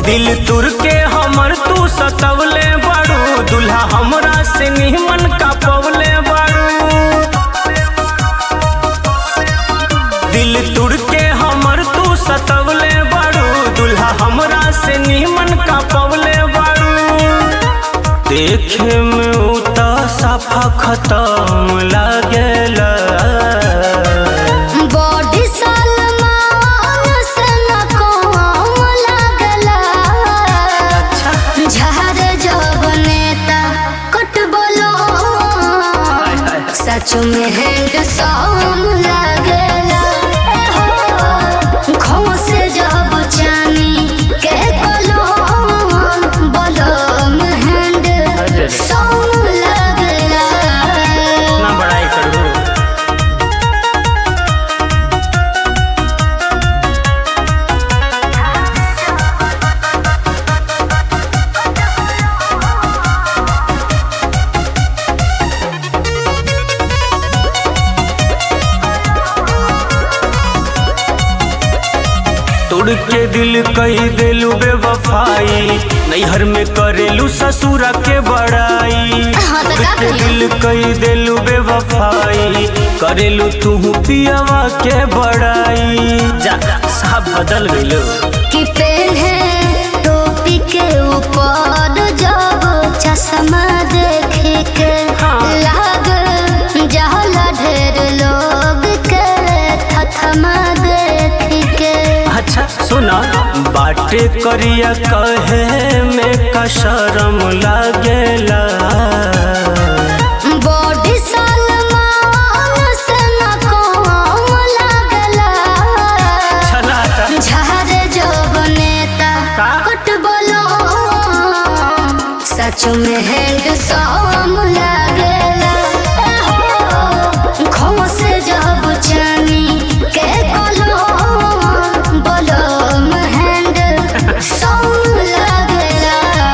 दिल तुर के हमर तू सतवले बाड़ू दुल्हा हमरा से निमन का पवले बाड़ू दिल तुर के हमर तू सतवले बाड़ू दुल्हा हमरा से निमन का पवले बाड़ू देखे में उता साफा खत्म लागेला बॉडी सलमान से न कम लागला झारे जब नेता कट बोलो सच में हैंड सॉम लागला खो से जब चानी के कोलो बोलो हैंड सॉम लागला ना बड़ाई करू तोड़ के दिल कही देलू बेवफाई नैहर में करेलू ससुरा के बड़ाई हाँ, तो तोड़ का के करिए? दिल कही देलू बेवफाई करेलू तू पियावा के बड़ाई जा साहब बदल गइलो कि पहने टोपी के ऊपर जब चश्मा देख के हाँ। लाग जहला ढेर लोग के थथमा देख के अच्छा सुना बाटे करिया कहे में का शरम लागेला बॉडी सलमान से न कम लागला चला ता। झारे जब नेता का? कट बोलो सच में हैंड सॉम लागेला खो से जब चानी के कोलो बोलो हैंड सॉम लागेला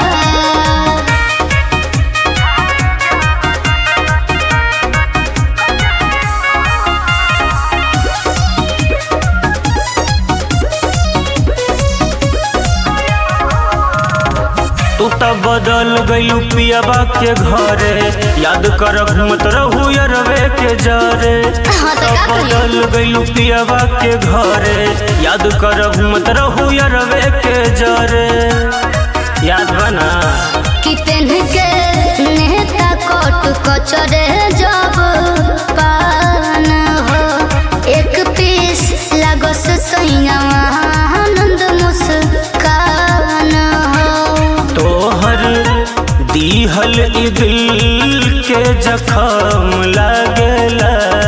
तू त बदल गइलू पियाबा के घरे याद कर घूमत रहू यरवे के जरे हाँ, तो त का करिए? बदल गइलू पियाबा के घरे याद कर घूमत रहू यरवे के जरे याद बना कि पेन के नेता कोट कचरे जब पान हो एक पीस लागो से सैया आनंद मुस्कान हो तोहर दीहल ई दिल के जखम लागेला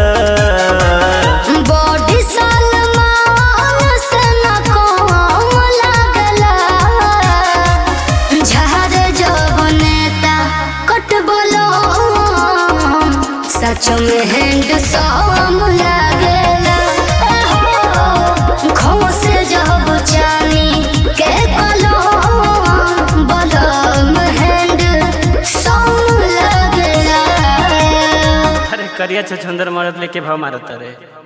बॉडी सलमान से न कम लागला झारे जब नेता कट बोलो सच में हैंड सॉम लागेला खो से जब चानी के कोलो बोलो हैंड सॉम लागेला अरे करिया छछंदर मरद लेके भाव मारत रे